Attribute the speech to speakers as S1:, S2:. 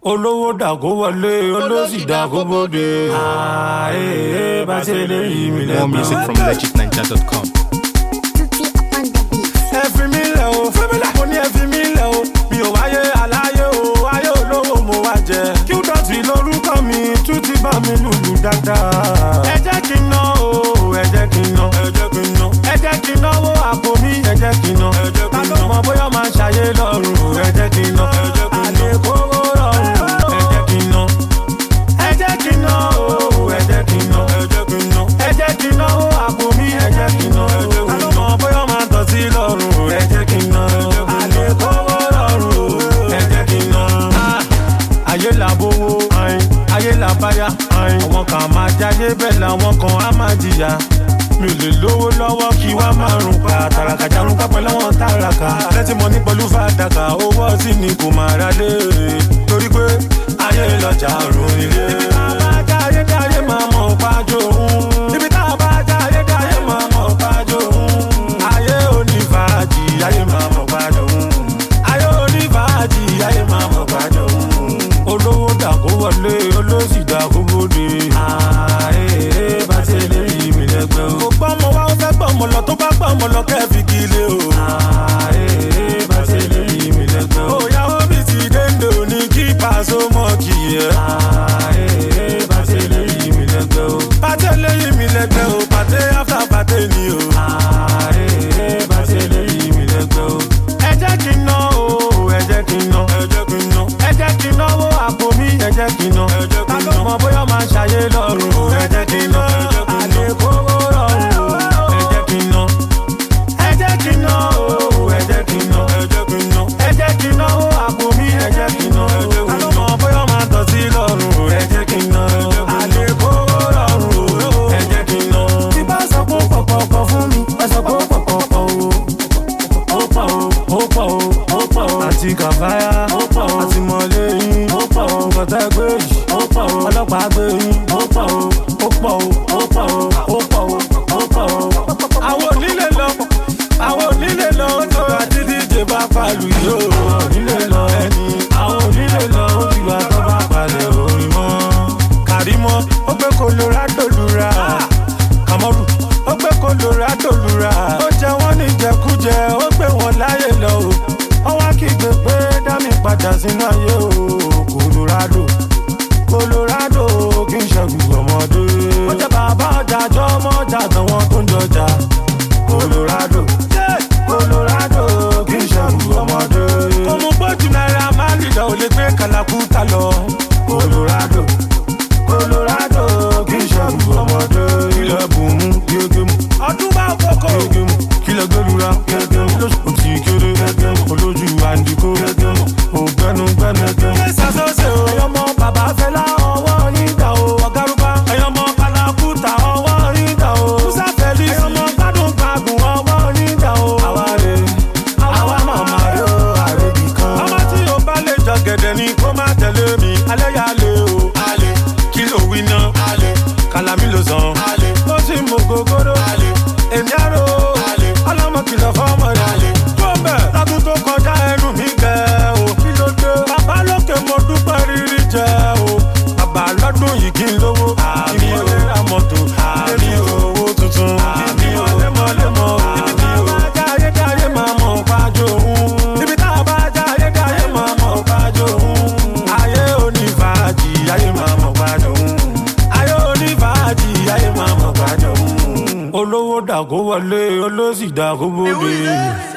S1: olówó dàgó wọlé olóṣì dàgó bóde. ààyè bá ṣe lè yí mi
S2: More music from
S1: lẹ́gbẹ̀ẹ́.
S2: legitninja.com.
S1: ẹ fi mí lẹ̀ o mo ní ẹ fi mí lẹ̀ o mi ò wáyé aláyé o ayé olówó mo wá jẹ. kí ó dọ̀tí lórúkọ mi tún ti bá mi lùlù dáadáa. ẹ jẹ́ kí n ná o ẹ jẹ́ kí n ná ẹ jẹ́ kí n ná ẹ jẹ́ kí n náwó àpò mi ẹ jẹ́ kí n ná ẹ jẹ́ kí n ná ta ló mọ bóyá máa ṣàyé lọ́rùn ẹ jẹ́ kí n ná ẹ jẹ́ kí n ná àlékòwò rọrùn ẹ jẹ́ kí n ná ẹ jẹ́ kí n ná o ẹ jẹ́ kí n ná ẹ jẹ́ kí n ná ẹ jẹ́ kí n náwó àpò mi ẹ jẹ́ kí n ná ta ló mọ bóyá máa tọ̀ sí lọ́rùn ẹ jẹ́ kí n ná àlékòwò rọrùn ẹ jẹ́ kí n ná. ayé là bówó ayé là báyà àwọn kan máa jáde bẹ́ẹ̀ làwọn kan á máa jìyà mi ò lè lówó lọ́wọ́ kí wá máa rùn pa tàràkà jarun kápẹ́ lọ́wọ́ tàràkà lẹ́tí mo ní pẹ̀lú fàdákà owó ọtí ni kò máa ra lé torí pé ayé lọ́jà rùn ilé. ibi tá a bá já ayé dá ayé máa mọ̀ pájó òun. ibi tá a bá já ayé dá ayé máa mọ̀ pájó òun. ayé onífàájì ayé máa mọ̀ pájó òun. ayé onífàájì ayé máa mọ̀ pájó òun. olówó dàgó wọlé olóṣì dàgó bóde. ààyè bá ṣe lè yí mi lẹ́gbẹ́ o. kò gbọ́ ọmọ wa ó fẹ́ gbọ́ ọmọ lọ tó bá gbọ́ ọmọ lọ kẹ́ẹ̀fì kí ilé o. ààyè bá ṣe lè yí mi lẹ́gbẹ́ o. òyà omi ti dénde òní kí pàṣẹ mọ́ kì í yẹ. ààyè bá ṣe lè yí mi lẹ́gbẹ́ o. pàṣẹ lè yí mi lẹ́gbẹ́ o pàṣẹ after pàṣẹ ni o. ààyè bá ṣe lè yí mi lẹ́gbẹ́ o. ẹ jẹ́ kí n ná o ẹ jẹ́ kí n ná ẹ jẹ́ kí n ná ẹ jẹ́ kí n náwó àpò mi ẹ jẹ́ kí n ná ẹ jẹ́ kí n ná ta ló mọ bóyá máa ṣàyé lọ́rùn ẹ jẹ́ kí n ná àlékòwò rọrùn ẹ jẹ́ kí n ná ẹ jẹ́ kí n ná o ẹ jẹ́ kí n ná ẹ jẹ́ kí n ná ẹ jẹ́ kí n náwó àpò mi ẹ jẹ́ kí n ná ta ló mọ bóyá máa tọ̀ sí lọ́rùn ẹ jẹ́ kí n ná àlékòwò rọrùn ẹ jẹ́ kí n ná. tí bá sọ pé pọ̀pọ̀pọ̀ fún mi ẹ sọ pé pọ̀pọ̀pọ̀ o ó pọ̀ o ó pọ̀ o ó pọ̀ o àti kàfáyà ó pọ̀ o àti mọ̀lẹ́ yín ó pọ̀ o kọ̀tà gbé yìí ó pọ̀ o ọlọ́pàá gbé yín ó pọ̀ o ó pọ̀ o ó pọ̀ o ó pọ̀ o ó pọ̀ o. àwọn onílé lọ àwọn onílé lọ ó tó àti díje bá palu yìí ó onílé lọ ẹni àwọn onílé lọ ó ti wá tó bá palẹ̀ orin mọ́. kàrímọ́ ó gbé colorado lura kàmọ́rù ó gbé colorado lura ó jẹ wọ́n ní jẹkújẹ ó gbé wọn láyè lọ o ó wá kígbe pé dámì padà sínú ayé o colorado colorado kì í ṣẹ́gun ọmọdé. ó jẹ́ bàbá ọjà jọ ọmọ ọjà àtàwọn tó ń jọjà colorado colorado kì í ṣẹ́gun ọmọdé. kò mú gbójú náírà máa ń lìdá ò lè gbé kàlàkùtà lọ colorado colorado kì í ṣẹ́gun ọmọdé. ilẹ̀ bùnmú gégémù ọdún bá kókó gégémù kílẹ̀ gbẹ́lura gégémù lóṣù tí kéré gégémù olójú àǹdíkó gégémù ògbẹ́nugbẹ́nu gégémù. ilé ìsàsọ́sẹ̀ o ẹ̀yọ́mọ bàbá fẹ́lá ọwọ́ nígbà o ọ̀gárùbá ẹ̀yọ́mọ kàlàkùtà ọwọ́ nígbà o musa fẹ́lí ẹ̀yọ́mọ gbádùn gbàgùn ọwọ́ nígbà o. àwa rè àwa màmá rè o àrèbì kan. ọmọ tí o bá lè jọ gẹ̀dẹ̀ ni kó má tẹ̀lé mi alẹ́ yà lé o. alẹ́ kí ló wí ná. alẹ́ kàlámì ló sàn. alẹ́ ó sì mú gogoro. alẹ́ èmi àrò. alẹ́ ọlọ́mọ kìlọ̀ fọ́mọ rẹ̀. alẹ́ tó bẹ̀ lọ́dún tó kọjá ẹnu mi gẹ̀ o. kí ló dé. bàbá lókè mo dúpẹ́ rírí jẹ o. bàbá lọ́dún yìí kí n lówó. àmì ò lè ra mọ́tò. àmì owó tuntun. àmì ò lẹ́mọ̀lẹ́mọ̀. ibi tá a bá já ayé dá ayé máa mọ̀ pájó òun. ibi tá a bá já ayé dá ayé máa mọ̀ pájó òun. ayé onífàájì ayé máa mọ̀ pájó òun. ayé onífàájì ayé máa mọ̀ pájó òun. olówó dàgó wọlé olóṣì dàgó bóde.